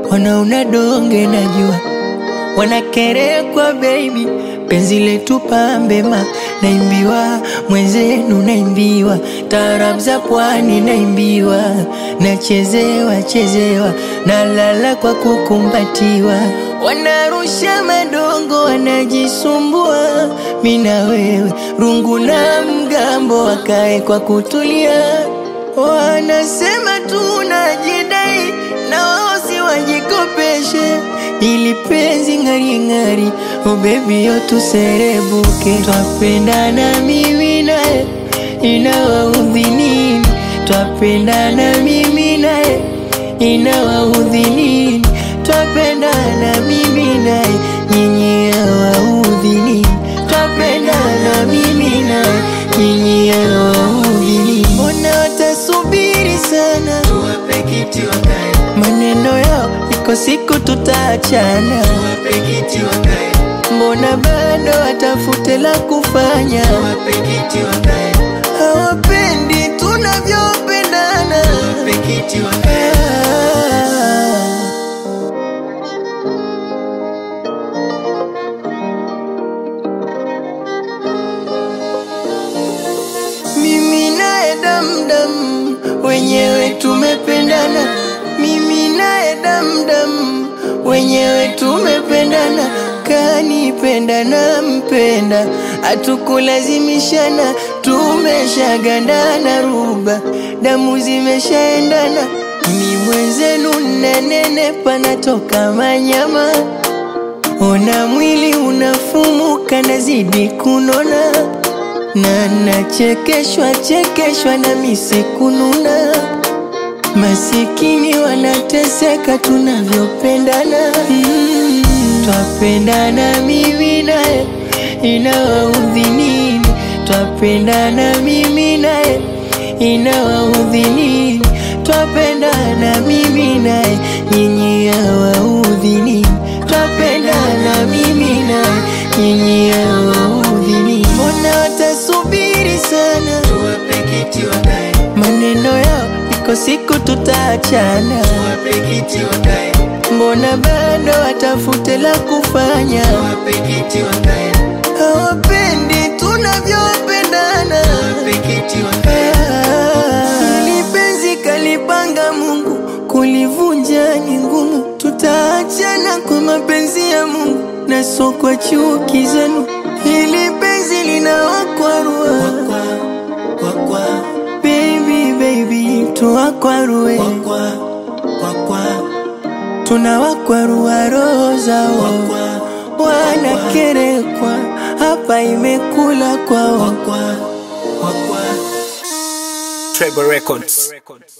wanaona donge najua wanakerekwa baby, penzi letu pambema, naimbiwa mwenzenu, naimbiwa taarab za pwani, naimbiwa nachezewa chezewa, nalala kwa kukumbatiwa, wanarusha madongo, wanajisumbua, mina wewe rungu na mgambo, wakae kwa kutulia, wanasema tunajidai na wao si wajikopeshe ili penzi ng'ari ng'ari, oh baby yo tuserebuke, twapendana mimi naye, inawaudhi nini? Twapendana mimi naye, inawaudhi nini? Twapendana mimi naye, nyinyi hawaudhi nini? Twapendana mimi naye, nyinyi hawaudhi nini? Mbona watasubiri sana, tuwape kiti wakae, maneno yao iko siku tutaachana. tuwape kiti wakae, Mbona bado watafute la kufanya? tuwape kiti wakae, Hawapendi tunavyopendana. tuwape kiti wakae. Ah. Mimi naye damdam, wenyewe tumependana. Mimi naye damdam, wenyewe tumependana. Kanipenda na mpenda, hatukulazimishana, tumeshagandana ruba, damu zimeshaendana. Ni mwenzenu nanene, panatoka manyama, ona mwili unafumuka, nazidi kunona na nachekeshwa chekeshwa na misi kununa, masikini wanateseka tunavyopendana. Mm, twapendana mimi naye, inawaudhi nini? Twapendana mimi naye, inawaudhi nini? Twapendana mimi naye, nyinyi hawaudhi nini? Twapendana mimi naye, nyinyi hawaudhi nini? Mbona watasubiri sana, Tuwape kiti wakae, maneno yao iko siku tutaachana. tuwape kiti wakae, Mbona bado watafute la kufanya? tuwape kiti wakae, Hawapendi tunavyopendana. tuwape kiti wakae. Hili penzi kalipanga Mungu, kulivunja ni ngumu. Tutaachana kwa mapenzi ya Mungu na sio kwa chuki zenu. Hili penzi linawakwarua Wakwa, wakwa, baby, baby, tuwakwarue, wakwa, wakwa, tunawakwarua roho zao, wakwa, wanakerekwa hapa, imekula kwao. wakwa, wakwa. Treble Records.